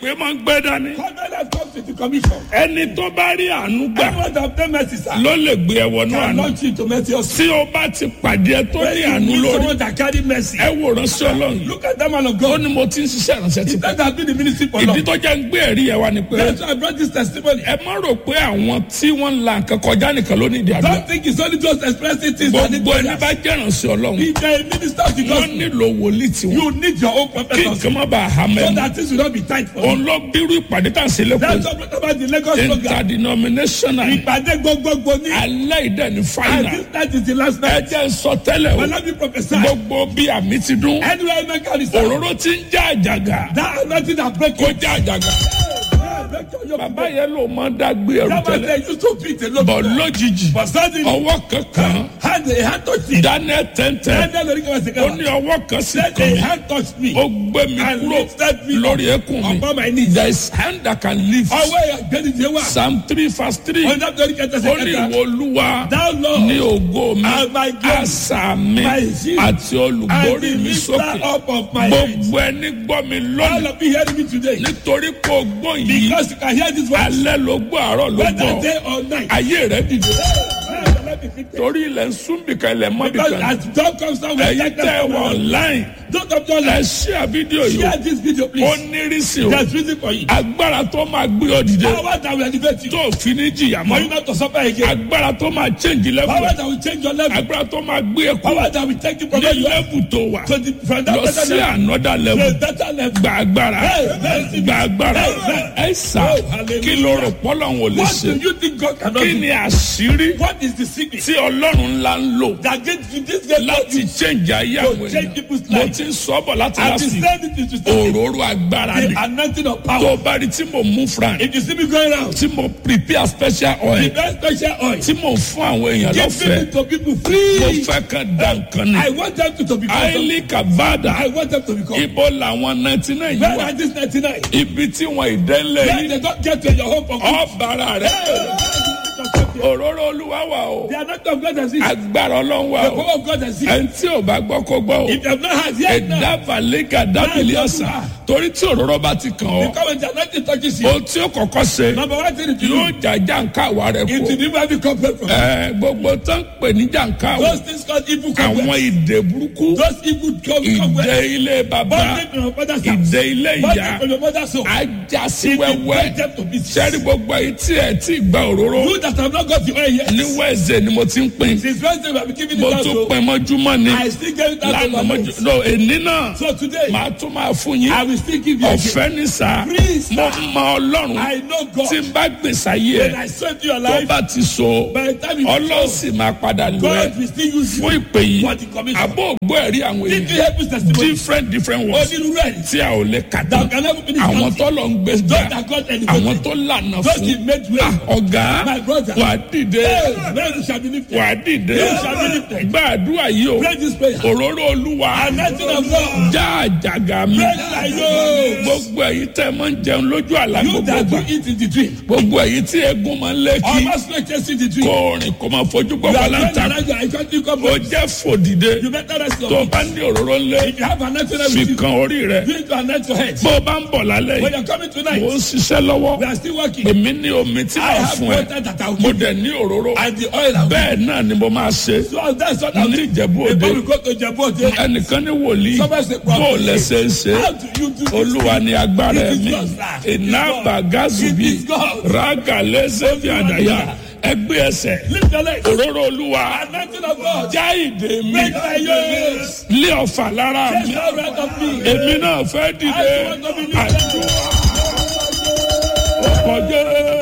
ìpè máa ń gbé dání Covenant comes with the commission. ẹni tó bá rí àánú gbà Anyone that obtain mercy, sir, ló lè gbé ẹ wọnú can àánú launch you to mercy also. tí o bá ti pàdé ẹ tó ní àánú Meet lórí someone that carry mercy. ẹ wò ránṣẹ́ ọlọ́run Look at that man of ó God. ní mo ti ń ṣiṣẹ́ ìránṣẹ́ ti He pẹ́ said I've been in the ministry for ìdí long. tó jẹ́ ń gbé ẹ̀rí ẹ̀ wá ni pé That's why I brought this testimony. ẹ má rò pé àwọn tí wọ́n ń la nǹkan kọjá nìkan ló ní ìdí àdúrà Don't think it's only just expressing things that need gbogbo ẹni prayers. bá jẹ́ ìránṣẹ́ ọlọ́run If you're a minister of the wọ́n gospel, nílò wòlíì tiwọn you need your own kí prophet also. nǹkan má bàa hà So mẹ́nu that things will not be tight for you. òun ló bírú ìpàdé tá à ń ṣe That's lẹ́kọ̀ọ́ what brought about the Lagos program. interdenominational Ìpàdé gbogbogbò ní. alẹ́ ìdẹ́ ní And fáìnà this night is the last ẹ night. jẹ́ ń sọ tẹ́lẹ̀ o But let me prophesy. gbogbo bí àmì ti dún Anywhere I make a result, òróró ti ń já àjàgà that anointing that break kó you. já àjàgà bàbá yẹn ló máa ń dágbé ẹrù That was tẹ́lẹ̀ they used to beat a lot. bọ̀ lójijì But suddenly, ọwọ́ kankan hand, a hand touched me. daniel tẹ́ntẹ́ And then the ring was ó ní ọwọ́ kan sí Then kan a mi hand touched me. ó gbé mi And kúrò lifted me lórí ẹkùn mi upon my knees. there is hand that can lift Ọwọ́ ìgbẹ́nijẹ́ wà. psalm three verse three Ọ̀nà tó ní kẹta ó ní sẹ́kẹta. ìwọ olúwa Thou Lord, ní ògo mi and my glory, àṣà mi my shield, àti and olùgbórí the mi lifter sókè up of my head. gbogbo ẹni gbọ́ mi All lónìí of you hearing me today. nítorí pé o gbọ́ yìí Because you can hear this voice. alẹ́ ló gbọ́ àárọ̀ ló Whether gbọ́ day or night. ayé rẹ dìde Let me fix it. torí ilẹ̀ ń sún bìkan ilẹ̀ mọ́ Because bìkan as dawn comes down, we ẹ̀yin take tẹ́ ẹ them wọ from online Don't of your ẹ life. ṣíà fídíò yìí Share this video, ó please. nírìsì o There's reason for you. agbára tó máa gbé ọ dìde Power that will elevate you. tó fi ní jìyà For you mọ́ not to suffer again. agbára tó máa change level Power that will change your level. agbára tó máa gbé ẹ kú Power that will take you from ní where you are level tó wà to the from that lọ better sí level another to level a better level. gba agbára Hey, gba agbára hey, ẹ sà Oh, hallelujah. kí ló rò pọ́lọ́ wọn ò lè What ṣe do you think God cannot kí do? ni àṣírí What is the secret tí ọlọ́run ńlá ń lò that gets you this get láti change ayé To àwọn change èèyàn people's mo lives. ti ń sọ bọ̀ láti and láti to send it to start òróró agbára ni the anointing of tó power. o bá rí tí mo mú fran If you see me going around, tí mo prepare special the oil best special oil, tí mo fún àwọn èèyàn give lọ́fẹ̀ẹ́ it to people mo free. fẹ́ kan dá nǹkan ni I want them to, to become something. àìlí kàbádà I want them to become. ibo làwọn ninety nine yìí Where wà are these 99? ibi tí wọn ìdẹ́lẹ̀ Where yìí they don't get to your home for good. ọ̀bàrà rẹ̀ òróró olúwa wà o The anointing of God has it. agbára ọlọ́run wà The o power of God has it. ẹni tí ò bá gbọ́ kó gbọ́ o If you have not had yet now, ẹ̀dá valega dábìlì ọ̀sà torí tí òróró bá ti kàn ọ́ because when the anointing touches you, ohun tí ó kọ́kọ́ ṣe number one thing to yóò do jàjà nǹkan àwa rẹ̀ is kú to remove every complaint from you. ẹ gbogbo tó ń pè ní jàǹká Those things called evil àwọn complaints. ìdè burúkú Those evil com- ìdè complaints. ilé bàbá Bondage from your father's house. ìdè ilé ìyá Bondage from your mother's home. ajá sí It will wẹ́wẹ́ break them to pieces. sẹ́rí gbogbo èyí tí ẹ̀ tí gba òróró You that have not got the oil yet. ní wẹ́ẹ̀sẹ̀ ni mo ti ń pín Since Wednesday we have been giving mo it out. tún So pín mọ́júmọ́ ni I still give it out to lánàá my mọ́jú mates. no èní náà So today màá tún máa fún yín I will still give you again. ọ̀fẹ́ ní sá Free, sir. mo mọ ọlọ́run I know God. tí n bá gbèsè ayé When ẹ̀ I saved your tó life, bá ti so by the time you ọlọ́run sì máa padà lọ ẹ̀ God will still use fún you ìpè yìí for the commission. àbó ògbó ẹ̀rí àwọn Did you èèyàn help his testimony? different different ones Onírúurú ẹ̀rí. tí a ò lè kà That tán can never finish àwọn counting. tó lọ ń gbé Those gbà that God àwọn elevated. tó lànà Those he fún made way. Ah, ọ̀gá My brother. wà á dìde Hey, where you shall be lifted. wà á dìde You shall be lifted. gbàdúrà yìí o Pray this prayer. òróró olúwa Anointing of God. já àjàgà mi Break my yoke. gbogbo èyí tẹ́ máa ń jẹun lójú àlá You gbogbo that gbà do eat in the dream. gbogbo èyí tí egun máa ń lé kí Almost like just in the dream. kó rìn kó máa fojú gbọ́ You wà are going láǹtà around your I can't think of ó it. jẹ́ fòdìde You better rest your tó o feet. bá ní òróró ńlẹ̀ If you have anointing fi with you, kan orí rẹ̀ you need to anoint your head. bó o bá ń bọ̀ lálẹ́ When yìí you're coming mò tonight, ń ṣiṣẹ́ lọ́wọ́ we are still working. èmi ní omi tí I màá have fún ẹ water that I will mo give dẹ̀ ní òróró and the oil I will bẹ́ẹ̀ náà ni mo máa ṣe So that's what I'll ní do. ìjẹ̀bú òde Before we go to Jebu Ode, ẹnìkan ní wòlíì Somebody say, bó o lẹ́sẹ̀ ń ṣe how do you do this? olúwa ni agbára It is ẹ̀mí God, sir. It is iná God. bàgázùbí It is God. rága lẹ́sẹ̀ fi àdáyà ẹgbẹ́ ẹsẹ̀ Lift your legs. òróró olúwa Anointing of God. já ìdè mi Break my yokes. lé ọ̀fà lára Take mi no right of me. èmi náà fẹ́ dìde I want to be lifted. àdúrà ọkọ̀ jẹ́.